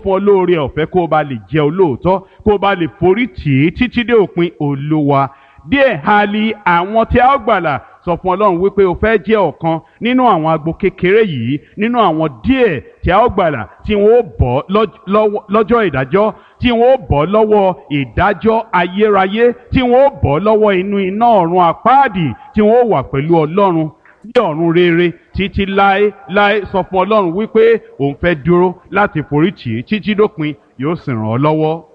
fún ọ lóore ọ̀fẹ́ kó o bá lè jẹ́ olóòótọ́ kó o bá lè forí tì í títí dé òpin olúwa díẹ̀ ha li àwọn tí a ó gbàlà sọ fún ọlọ́run wípé o fẹ́ jẹ́ ọ̀kan nínú àwọn agbo kékeré yìí nínú àwọn díẹ̀ tí a ó gbàlà tí wọ́n ó bọ́ lọ́jọ́ ìdájọ́ tí wọ́n ó bọ́ lọ́wọ́ ìdájọ́ ayérayé tí wọ́n ó bọ́ lọ́wọ́ inú iná ọ̀run àpáàdì tí wọ́n ó wà pẹ̀lú ọlọ́run ní ọ̀run rere títí láé láé sọ fún ọlọ́run wípé òun fẹ́ dúró láti foríjì títí dópin yóò sì ràn ọ́ lọ́wọ́.